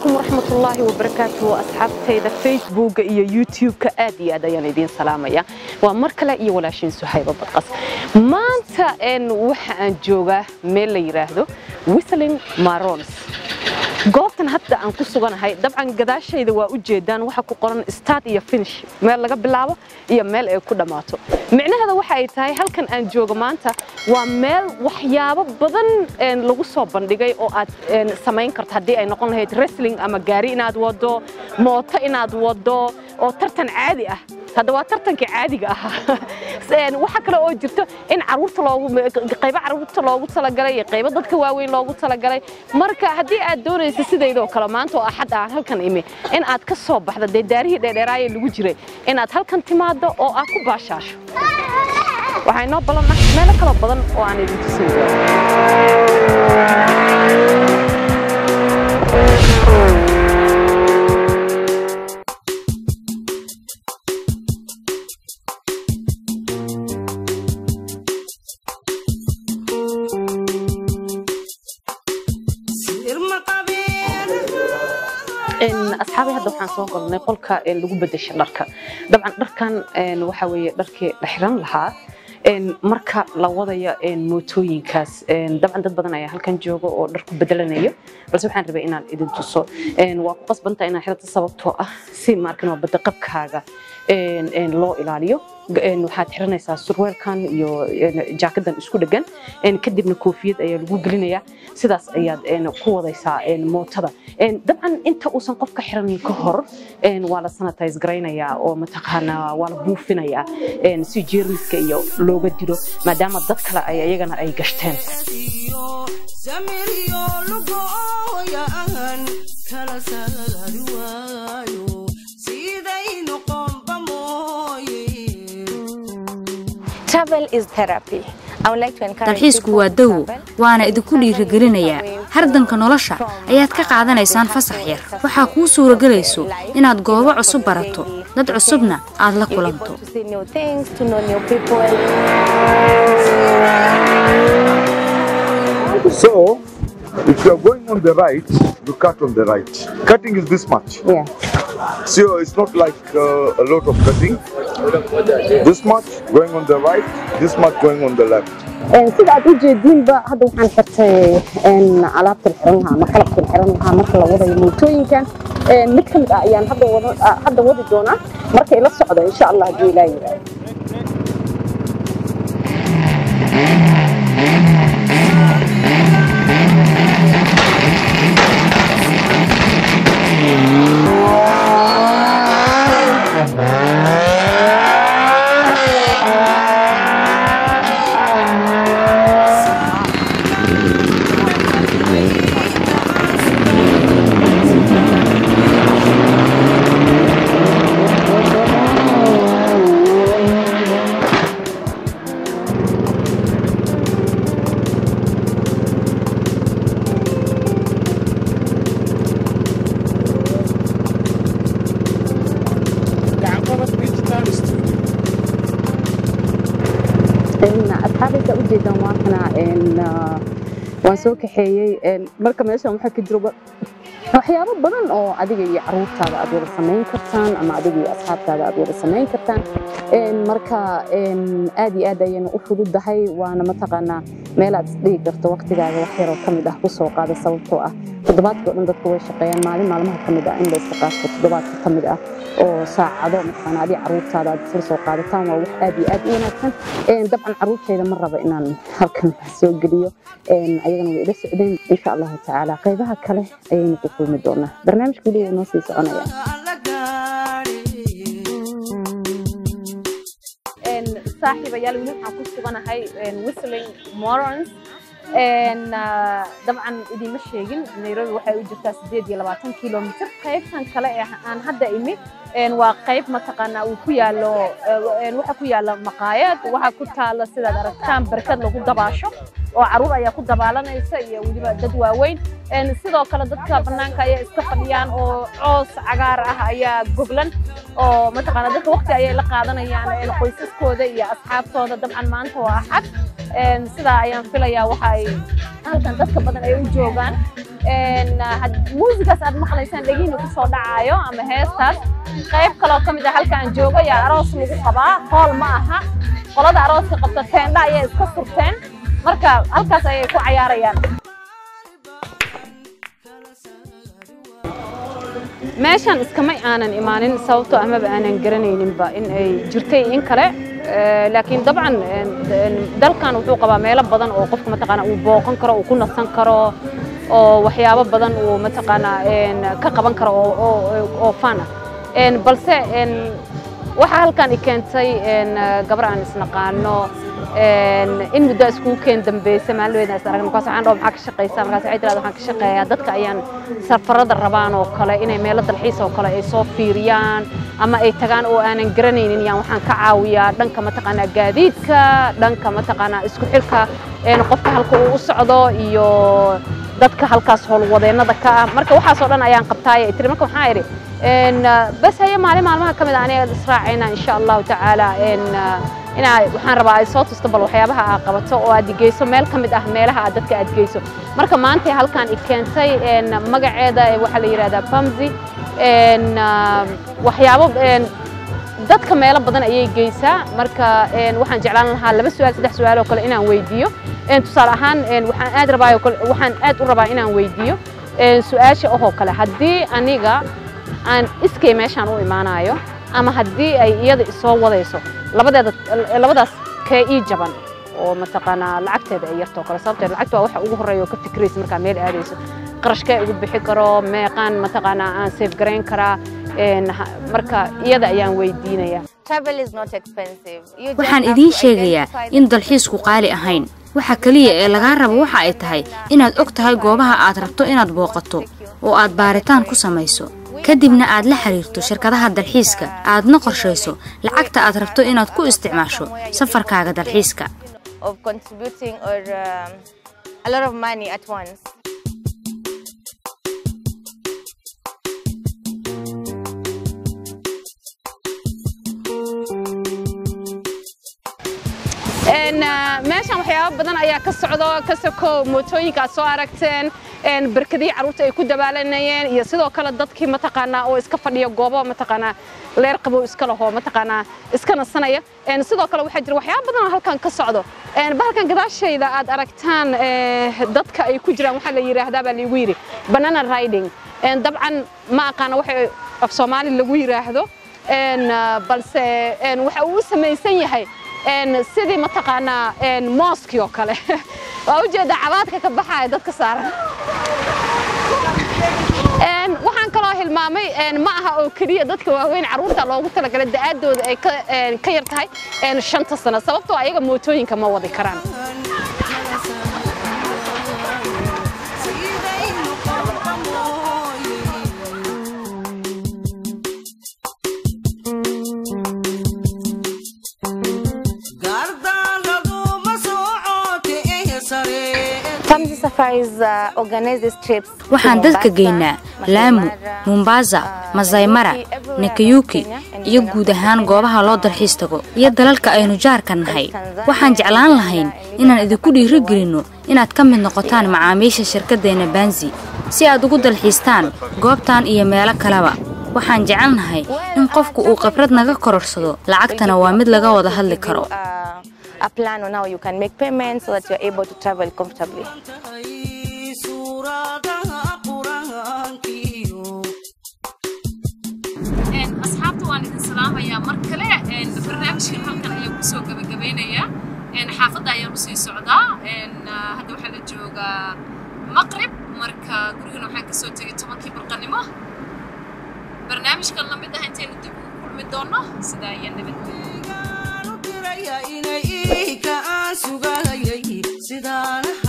calaykum waraxmatullaahi wabarakaatuhu asxaabtayda facebooka iyo youtube-ka aad iyo aad ayaan idiin salaamaya waa mar kale iyo walaashiin suhayba badqas maanta waxa aan joogaa meel la yidhaahdo whistling marons goobtan hadda aan ku suganahay dabcan gadaashayda waa u jeedaan waxa ku qoran start iyo finish meel laga bilaabo iyo meel ay ku dhammaato micnaheeda waxa ay tahay halkan aan joogo maanta waa meel waxyaabo badan lagu soo bandhigay oo aad samayn karto haddii ay noqon lahayd wrestling ama gaari inaad wado mooto inaad wado oo tartan caadi ah hadda waa tartankii caadiga ahaa waxa kale oo jirto in caruurta loogu qaybo caruurta loogu talagalay iyo qaybo dadka waaweyn loogu talagalay marka haddii aad doonaysa sidaydoo kale maanta oo axad aan halkan imi in aad ka soo baxdo dee daarihii dheerdheeraaye lagu jiray in aad halkan timaado oo aad ku baashaasho waxaa inoo ballanah meelo kaloo badan oo aan idin tusin asxaabay hadda waxaan soo galnay qolka lagu bedesha dharka dabcan dharkan waxa weeye dharkii la xiran lahaa marka la wadaya mootooyinkaas dabcan dad badan ayaa halkan jooga oo dhar ku bedelanayo balse waxaan rabay inaan idin tuso waa ku qasbanta inaan xirata sababtoo ah si maarkin waa badda qabkaaga loo ilaaliyo waxaad xiranaysaa surweelkan iyo jaakadan isku dhegan kadibna koofiyad ayaa lagu gelinayaa sidaas ayaad ku wadaysaa mootada dabcan inta uusan qofka xiranin ka hor waa la sanitize garaynayaa oo mataqaanaa waa la buufinayaa si jeermiska iyo looga dilo maadaama dad kale ay iyagana ay gashteen dalxiisku waa dawo waana idinku dhiirigelinayaa hardanka nolosha ayaad ka qaadanaysaan fasax yar waxaa kuu suuragelayso inaad goobo cusub barato dad cusubna aad la kulanto So, if you are going on the right, you cut on the right. Cutting is this much. Yeah. So it's not like uh, a lot of cutting. This much going on the right, this much going on the left. sida aad u jeediinba hadda waxaan xirtay alaabtan xiran lahaa ama qalabkan xiran lahaa marka la wadayo mootooyinkan mid ka mid ah ayaan hadda wadi doonaa marka ila socda insha allah haddii ilaa yidhaahdo asxaabaysa ujeedaan waakana waan soo kaxeeyey marka meeshan waxaa ka jiro waxyaabo badan oo adiga iyo caruurtaada aad wada samayn kartaan ama adiga iyo asxaabtaada aad wada samayn kartaan marka aad iyo aad ayayna u fududahay waana mataqaanaa meel aad isdhigi karto waqtigaaga wax yaroo ka mid ah ku soo qaada sababtoo ah toddobaadkii o dhan dadku way shaqeeyaan maalin maalmaha ka mid ah in la iska qaato toddobaadka ka mid ah oo saacado mataqaanaa adiga caruurtaada aad isla soo qaadataan waa wax aad iyo aad u wanaagsan dabcan caruurtayda ma raba inaan halkan soo geliyo ayagana way ila socdeen insha allahu tacaala qaybaha kale ayaynu ku kulmi doonaa barnaamijka weli wuu noo sii soconaya saaxiibayaal weli waxaan ku suganahay whistling morons dabcan idiima sheegin nairobi waxay u jirtaa sideed iyo labaatan kilomitr qaybtan kale ee aan hadda imi waa qayb mataqaanaa uu ku yaalo waxa ku yaala maqaayad waxa ku taala sidaad aragtaan barkad lagu dabaasho oo caruur ayaa ku dabaalanaysa iyo weliba dad waaweyn sidoo kale dadka bannaanka ayaa iska fadhiyaan oo coos cagaar ah ayaa goglan oo mataqaanaa dadka waqti ayay la qaadanayaan qoysaskooda iyo asxaabtooda dabcan maanta waa axad sidaa ayaan filayaa waxa ay halkan dadka badan ay u joogaan muusigaas aad maqlaysaan dhegiina kusoo dhacaayo ama heestaas qayb kaloo ka mid ah halka aan joogo yaa aroos lagu qabaa hool ma aha qolada arooska qabta teendha ayay iska furteen marka halkaas ayay ku cayaarayaan meeshan iskamay aanan imaanin sababtoo amaba aanan garanayninba in ay jirtay in kale laakiin dabcan dalkan wuxuu qabaa meelo badan oo qofka mataqaana uu booqan karo uu ku nasan karo oo waxyaabo badan uu mataqaana ka qaban karo oo fan ah balse waxaa halkan i keentay gabar aan isnaqaano in muddo iskugu keen dambeysay maalin is aragna markaas waxaan dhaho maxaa ka shaqaysaa markaas waxay tiraahdaa waxaan ka shaqeeyaa dadka ayaan safarada rabaan oo kale inay meelo dalxiis oo kale ay soo fiiriyaan ama ay tagaan oo aanan garanaynin yaan waxaan ka caawiyaa dhanka mataqaanaa gaadiidka dhanka mataqaanaa isku xirka qofka halka uu u socdo iyo dadka halkaas howlwadeennada ka ah marka waxaasoo dhan ayaan qabtaay tiri marka waxaan idhi bas haye maalin maalmaha ka mid ah aniga israacayna insha allahu tacaala inaa waxaan rabaa ay soo tusto bal waxyaabaha aad qabato oo aad geyso meel ka mid ah meelaha aad dadka aad geyso marka maanta halkan i keentay magaceeda waxaa la yidhahdaa bamzi waxyaabo dadka meelo badan ayay geysaa marka waxaan jeclaan lahaa laba su'aal saddex su'aal oo kale inaan weydiiyo tusaale ahaan waxaan aad rabaa waxaan aad u rabaa inaan weydiiyo su'aasha ohoo kale haddii aniga aan iskay meeshaan u imaanayo ama haddii ay iyada isoo wadayso labadeeda labadaas kee ii jaban oo mataqaanaa lacagteeda ay yartoo kale sababtee lacagta waa waxa ugu horreeya oo ka fikraysa markaa meel aadayso qarashkee ugu bixi karo meeqaan mataqaanaa aan safe garayn karaa marka iyada ayaan weydiinayaa waxaan idiin sheegayaa in dalxiisku qaali ahayn waxa keliya ee lagaa rabo waxa ay tahay inaad og tahay goobaha aad rabto inaad booqato oo aad baaritaan ku samayso kadibna aad la xiriirto shirkadaha dalxiiska aadna qorshayso lacagta aad rabto inaad ku isticmaasho safarkaaga dalxiiska meeshan waxyaabo badan ayaa ka socdo ka soko mootooyinka aad soo aragteen barkadihii carruurta ay ku dabaalanayeen iyo sidoo kale dadkii mataqaanaa oo iska fadhiya goobo mataqaanaa leer qabow iska lahoo mataqaanaa iska nasanaya sidoo kale waxaa jira waxyaabo badan oo halkan ka socdo bahalkan gadaashayda aad aragtaan dadka ay ku jiraan waxaa la yidhaahdaa baa liigu yidhi banana riding dabcan ma aqaana waxa af soomaali lagu yidhaahdo balse waxa uu u samaysan yahay sidii mataqaanaa mooskii oo kale waa ujeedda cabaadka ka baxaya dadka saaran waxaan kaloo hilmaamay ma aha oo keliya dadka waaweyn carruurta loogu talagalay da'aaddooda ay ka yar tahay shanta sano sababtoo ayaga mootooyinka ma wadi karaan waxaan dadka geynaa laamu mombasa masaymara nakayuki iyo guud ahaan goobaha loo dalxiis tago iyo dalalka aynu jaarka nahay waxaan jeclaan lahayn inaan idinku dhiirigelinno inaad ka mid noqotaan macaamiisha shirkaddeenna banzi si aad ugu dalxiistaan goobtan iyo meelo kaleba waxaan jecelnahay in qofku uu khibrad naga kororsado lacagtana waa mid laga wada hadli karo a plan on how you can make payments so that you're able to travel comfortably. asxaabta waan idin salaamayaa mar kale barnaamijkan halkan ayaan kusoo gabagabeynayaa xaafadda ayaan usii socdaa hadda waxaa la joogaa maqrib marka gurigan waxaan kasoo tegay tobankii barqanimo barnaamijkan lamid ah intaynu dib ugu kulmi doono sidaa iyo nabadgelyo inay ii ka aan sugayay sidaana